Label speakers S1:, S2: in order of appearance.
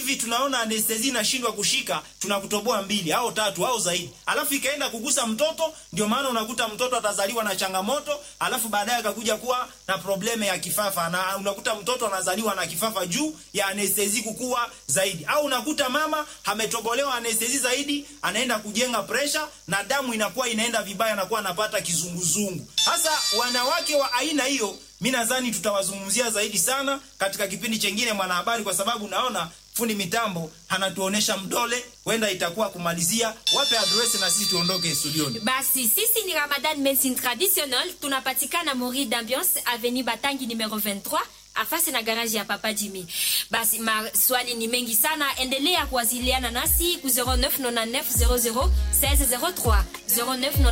S1: hivi tunaona anestesi inashindwa kushika, tunakutoboa mbili au tatu au zaidi, alafu ikaenda kugusa mtoto. Ndio maana unakuta mtoto atazaliwa na changamoto, alafu baadaye akakuja kuwa na probleme ya kifafa, na unakuta mtoto anazaliwa na kifafa juu ya anestesi kukua zaidi, au unakuta mama ametobolewa anestesi zaidi, anaenda kujenga presha na damu inakuwa inaenda vibaya, anakuwa anapata kizunguzungu. Sasa wanawake wa aina hiyo mi nadhani tutawazungumzia zaidi sana katika kipindi chengine Mwanahabari, kwa sababu naona fundi mitambo anatuonesha mdole, wenda itakuwa kumalizia. Wape adresi na sisi tuondoke studioni.
S2: Basi sisi ni Ramadan Medicine Traditional, tunapatikana Mori d'Ambiance Avenue Batangi numero 23 afasi na garaji ya Papa Jimmy. Basi maswali ni mengi sana, endelea kuwasiliana nasi ku 0999 00 1603 09